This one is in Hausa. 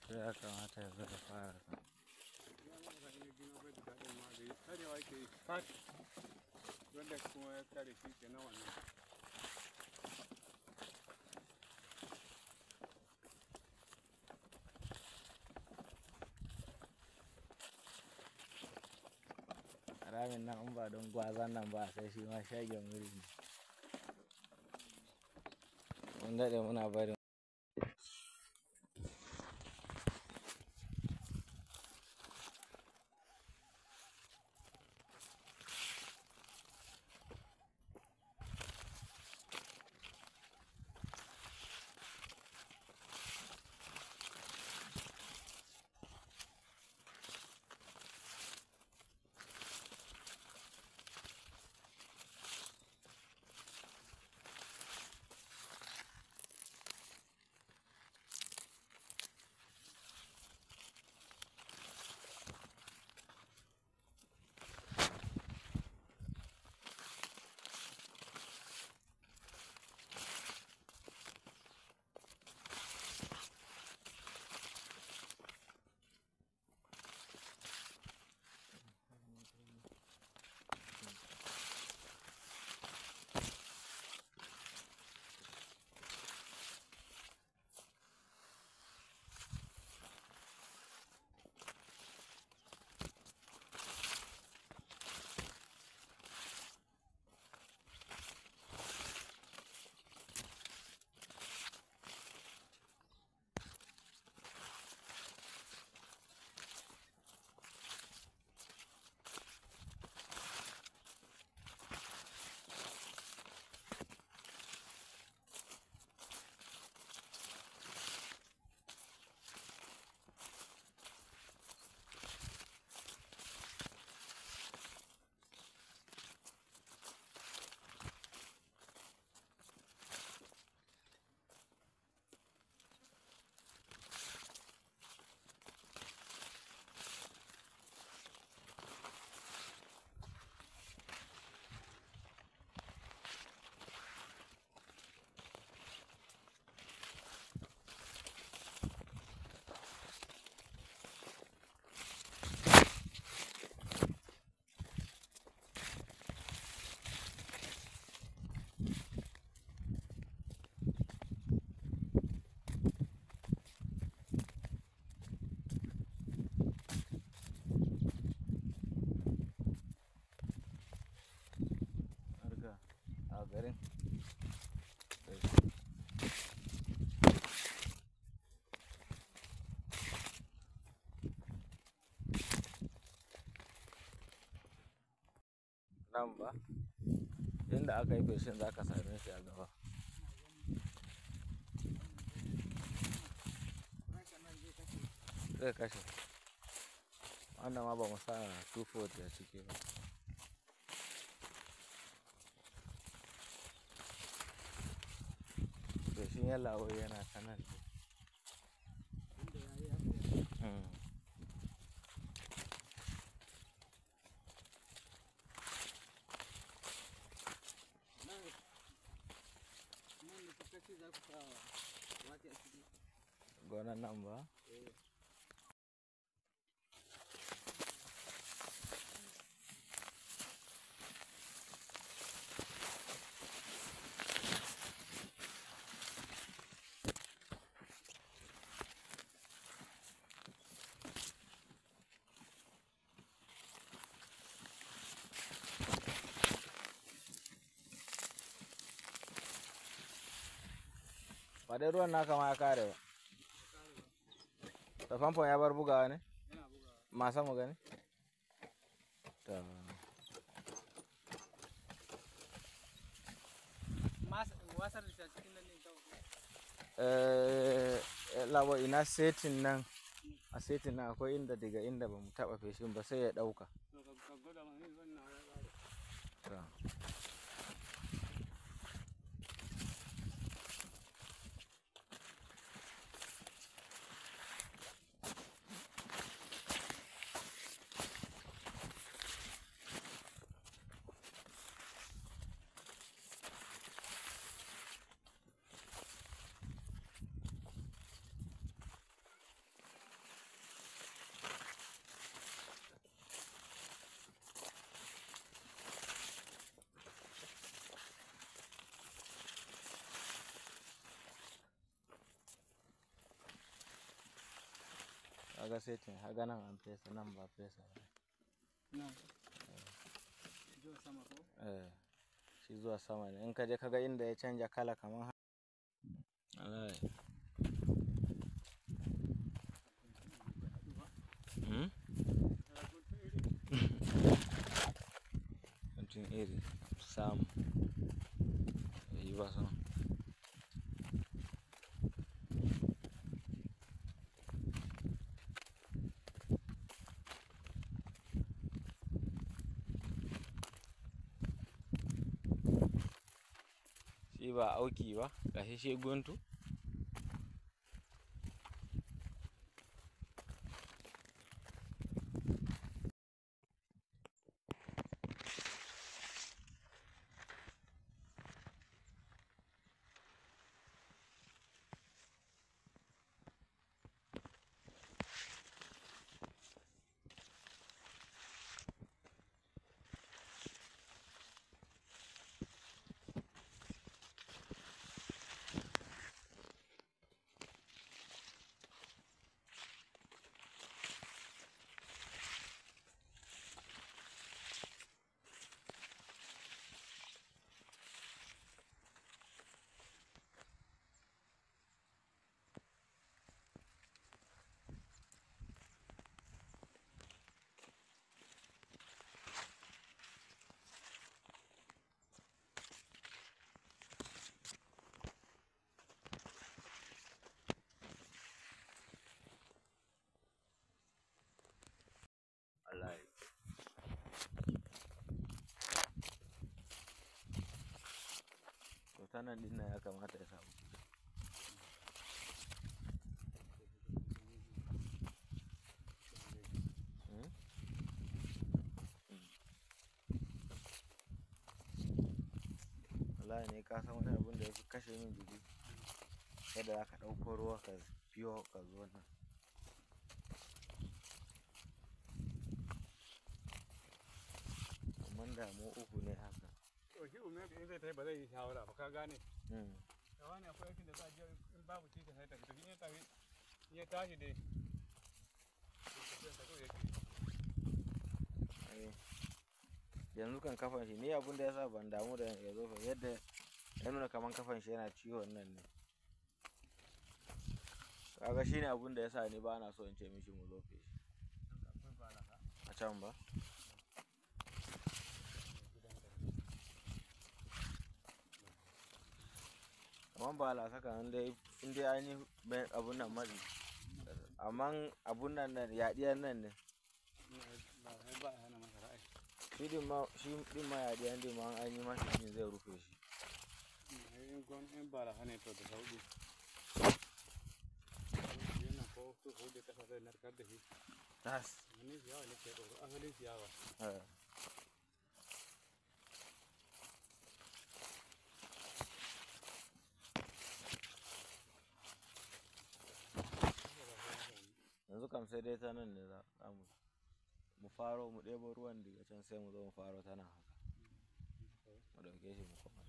to ya kamata ya zo ya fara kan karewa ke yi fat wanda kuma ya kare shi ke na wannan ramin nan in ba don gwazan nan ba sai shi ma shagen wuri ne mun daɗe muna barin harka a garin nan ba inda aka yi feshin za ka same shi a gaba zai kashe wannan ma ba mu sa 240 a ciki ba feshin yalawo yana ta nan ne Mm. gonan nan ba ba dai ruwan naka ma ya kare ba da famfon ya bar bugawa ne yana bugawa masa mu gani ta wasar da cikin nan ne kawai eh labo ina setin nan a setin nan akwai inda daga inda ba mu taba feshin ba sai ya dauka to ka gwada ma ni wannan ya ƙare ta kaga setin haga nan an fesa nan ba fesa ba nan zuwa sama ko eh shi zuwa sama ne in ka je kaga inda ya canja kala kamar haka Wallahi. Hmm? Mutum iri samu ya yi ba son shi ba auki ba gashi shi guntu wallahi to ta nan din nan ya kamata ya samu Hmm? wallahi ne ka san wani abin da ya fi kashe min jiki yadda za ka ɗauko ruwa ka biyo ka zo nan amma da mu uku ne haka to shi umar in zai tafi ba zai yi shawara ba ka gane Hmm. da wani akwai aikin da za a je in babu titi sai tafi tafi in ya tafi in ya tashi dai ai yanzu kan kafan shi ni abun da yasa ban damu da ya zo fa yadda ya nuna kaman kafan shi yana ciwon nan ne kaga shine abun da yasa ni ba na so in ce mishi mu lofe shi a can ba kaman ba la saka in dai in dai an yi mai- abun nan matsi amma abun nan nan yaɗiyar nan ne ba ba hana masa ra'ayi shi din ma shi din ma yaɗiyar din ma an yi mashi shi zai rufe shi in gon in ba la hana to da sauki yana ko su hudu kasa zai narkar da shi tas wani ciyawa ne ke tsoro asalin ciyawa eh. yanzu kam sai dai ta nan ne za za mu mu faro mu ɗebo ruwan daga can sai mu zo mu faro ta nan haka mu ɗauke shi mu koma